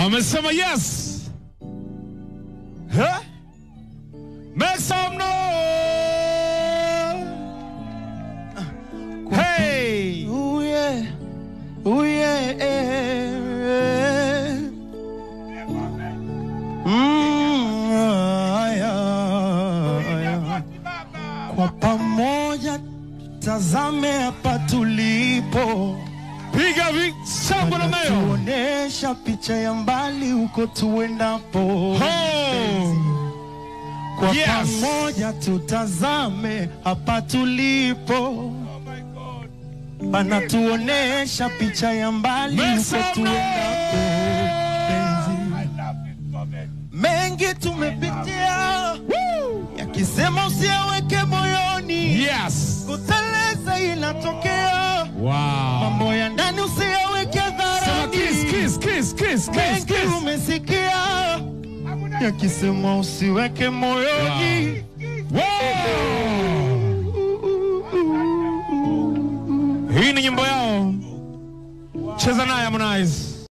Amesema yes. Huh? Make some noise. Hey. Ooh yeah, ooh yeah. Mm, aya, aya. Kwa pamoja tazame hapa tulipo, Piga vi shangwe na mayo. tuonesha picha ya mbali huko tuendapo. Ho. Kwa Yes. pamoja tutazame hapa tulipo, panatuonesha picha ya mbali Make huko some tuendapo. Penzi. Mengi tumepitia, yakisema usiaweke moyoni, Yes. kuteleza inatokea, Wow. mambo ya ndani usiyaweke Sema dharani. kiss, kiss, kiss, kiss, kiss, Mengi kiss. umesikia, yakisema usiweke moyoni. Wow. Hii ni nyimbo yao. Cheza naye Harmonize.